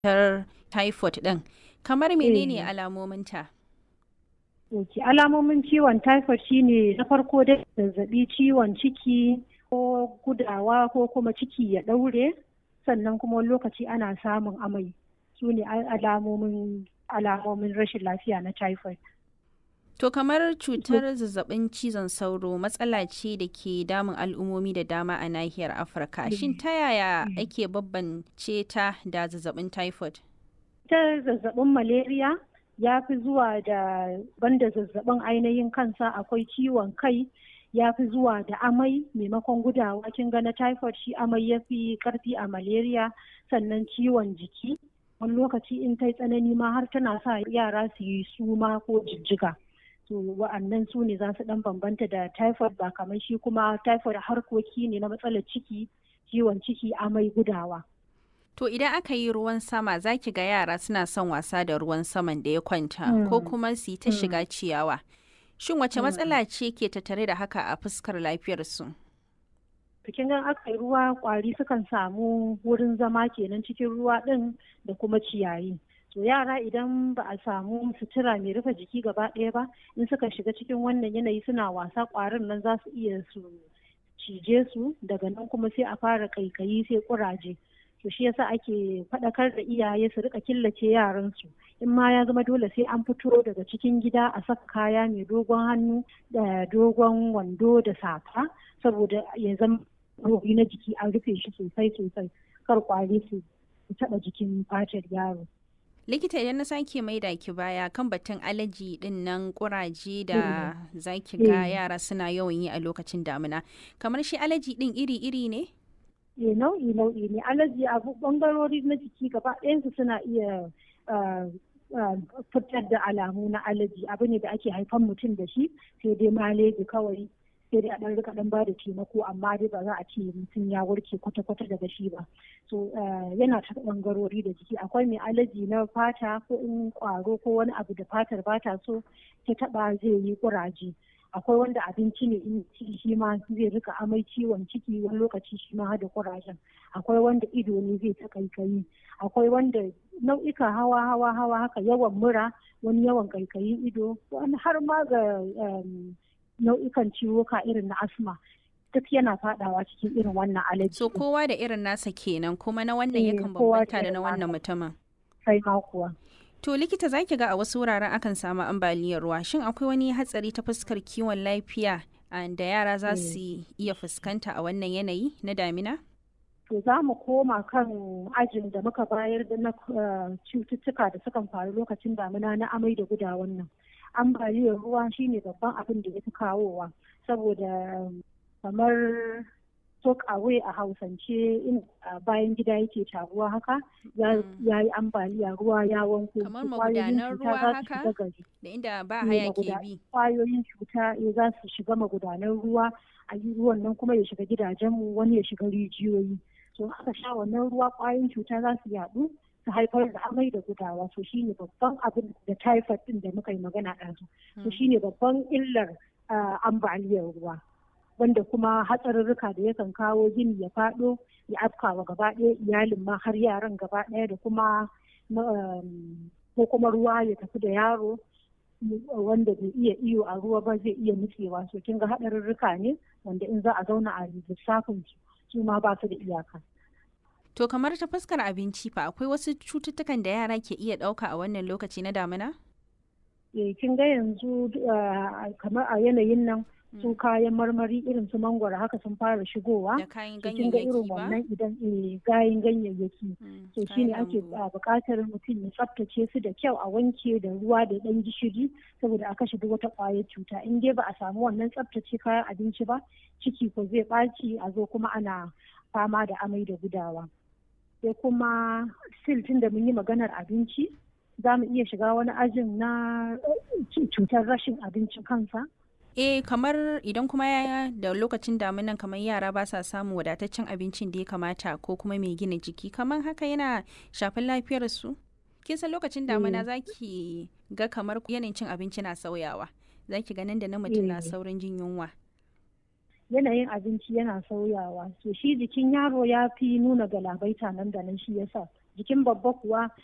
cutar typhoid ɗin. Kamar menene Eh. alamominta? Ok, alamomin ciwon typhoid shine na farko dai zazzabi ciwon ciki ko gudawa ko kuma ciki ya ɗaure sannan kuma wani lokaci ana samun amai su ne al- alamomin alamomin rashin lafiya na typhoid. To kamar cutar zazzabin cizon sauro matsala ce da ke damun al'ummomi da dama a nahiyar Afirka. Shin ta yaya ake bambance ta da zazzabin typhoid? Ta zazzabin malaria ya fi zuwa da banda zazzabin ainihin kansa akwai ciwon kai ya fi zuwa da amai maimakon gudawa kin ga na typhoid shi amai ya fi karfi a malaria sannan ciwon jiki wani lokaci in ta yi tsanani ma har tana sa yara su yi suma ko jijjiga to wa'annan su ne za su dan bambanta da typhoid ba kamar shi kuma typhoid harkoki ne na matsalar ciki ciwon ciki amai gudawa To idan aka yi ruwan sama za ki ga yara suna son wasa da ruwan saman da ya kwanta ko Mm. kuma su yi ta shiga ciyawa. Shin wace matsala ce ke tattare da haka a fuskar lafiyarsu? bikin gan aka yi ruwa kwari sukan samu wurin zama kenan cikin ruwa ɗin da kuma ciyayi to yara idan ba a samu sutura mai rufe jiki gaba ɗaya ba in suka shiga cikin wannan yanayi suna wasa kwarin nan za su iya su cije su daga nan kuma sai a fara kaikayi sai kuraje to shi yasa ake faɗakar da iyaye su rika killace yaransu in ma ya zama dole sai an fito daga cikin gida a saka kaya mai dogon hannu da dogon wando da safa saboda ya zama robi na jiki an rufe shi sosai sosai kar kwari su taɓa jikin fatar yaro Likita idan na sake maida ki baya kan batun alaji din nan kuraje da za ki ga Mm. yara suna yawan yi a lokacin damina. Kamar shi alaji din iri-iri ne? e nau'i nau'i ne alaji abu bangarori na jiki gaba ɗayansu suna iya ah, ah, fitar da alamu na alaji abu ne da ake haifan mutum da shi sai dai maleji kawai sai dai a ɗan rika ɗan ba da taimako amma dai ba za a ce mutum ya warke kwata-kwata daga shi ba so ah, yana ta bangarori da jiki akwai mai alaji na fata ko in kwaro ko wani abu da fatar ba ta so ta taɓa zai yi kuraje akwai wanda abinci ne in ci shi ma zai rika amai ciwon ciki wani lokaci shi ma hada kurajen akwai wanda ido ne zai ta kaikayi akwai wanda nau'ika hawa hawa hawa haka yawan mura wani yawan kaikayin ido wani har ma ga um, nau'ikan ciwuka irin na asma duk yana fadawa cikin irin wannan alaji So kowa da irin nasa kenan kuma na wannan Eh, yakan kowa da bambanta da irin na wannan nasa. mutumin. sai ma kuwa To likita za ki ga a wasu wuraren akan samu ambaliyar ruwa. Shin akwai wani hatsari ta fuskar kiwon lafiya ah, da yara za su iya fuskanta a wannan yanayi na damina? to za mu koma kan ajin da muka bayar da na uh, cututtuka da sukan faru lokacin damina na amai da gudawan nan ambaliyar ruwa shine babban abin da ya fi kawowa saboda um, kamar talk away a hausance in a bayan gida yake taruwa haka ya Mm. ya yi ambaliya ruwa ya wanko Kamar to kwayoyin magudanan cuta ruwa za su haka? shiga gari Da inda ba Ne, haya ke maguda- bi. kwayoyin cuta eh, za su shiga magudanan ruwa a yi ruwan nan kuma ya shiga gidajenmu wani ya shiga rijiyoyi so aka sha wannan ruwa kwayoyin cuta za su yaɗu su haifar da amai da gudawa so shine babban abin da typhoid din da muka yi magana ɗazu so Mm. shine babban illar ah, ambaliyar ruwa wanda kuma hatsarurruka da yakan kawo gini ya faɗo ya afkawa gaba ɗaya iyalin ma har yaran gaba ɗaya da kuma um, ko kuma ruwa ya tafi da yaro wanda bai iya iyo a ruwa ba zai iya nutsewa so kin ga haɗarurruka ne wanda in za a zauna a lissafin su su ma ba su da iyaka To kamar ta fuskar abinci fa akwai wasu cututtukan da yara ke iya ɗauka a wannan lokaci na damina? eh kin ga yanzu ah, kamar a yanayin nan su kayan marmari irin su mangwaro haka sun fara shigowa Da kayan to kin ga irin ganyayyaki ba? wannan idan eh, gayin ganyayyaki Mm, to kayan shine ake lambu. a buƙatar mutum ya tsaftace su da kyau a wanke da ruwa da ɗan gishiri saboda a kashe duk wata ƙwayar cuta in dai ba a samu wannan tsaftace kayan abinci ba ciki ko zai ɓaci a zo kuma ana fama da amai da gudawa sai kuma still tun da mun yi maganar abinci za mu iya shiga wani ajin na eh, cutar rashin abincin kansa Eh kamar idan kuma ya da lokacin damunan kamar yara ba sa samun wadataccen abincin da ya kamata ko kuma mai gina jiki kamar haka yana shafin lafiyarsu? Kin san lokacin damuna za ki ga kamar yanayin cin abinci na sauyawa. Za ki ganin da na mutum na Eh. saurin jin yunwa. yanayin abinci yana sauyawa so shi jikin yaro ya fi nuna galabaita nan da nan shi yasa jikin babba kuwa